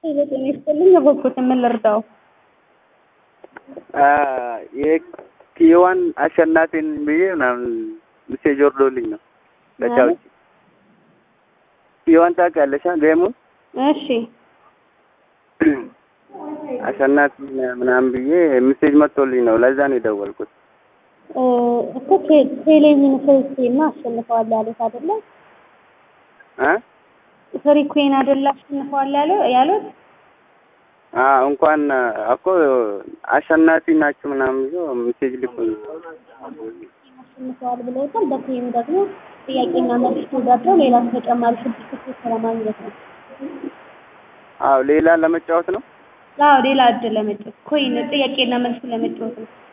ጤና ይስጥልኝ። የበኩት ምን ልርዳው? የኪዋን አሸናፊን ብዬ ምናምን ሚሴጅ ወርዶልኝ ነው ለቻውጭ ኪዋን ታውቂያለሽ? ገሙን እሺ አሸናፊ ምናምን ብዬ ሚሴጅ መጥቶልኝ ነው። ለዛ ነው የደወልኩት። እኮ ቴሌቪዥን ፍሪኩዌን አሸንፈዋል ያሉት አይደለ? እ ፍሪኩዌን አይደለ አሸንፈዋል ያለው ያሉት እንኳን እኮ አሸናፊ ናችሁ ምናምን ብሎ ሚሴጅ ልኮኝ አሸንፈዋል ብለውታል። በቴም ደግሞ ጥያቄና መልስ ተወዳድረው ሌላ ተጨማሪ ስድስት ቁጥር ለማግኘት ነው። አዎ ሌላ ለመጫወት ነው። አዎ ሌላ እድል ለመጫወት ኮይን ጥያቄና መልስ ለመጫወት ነው።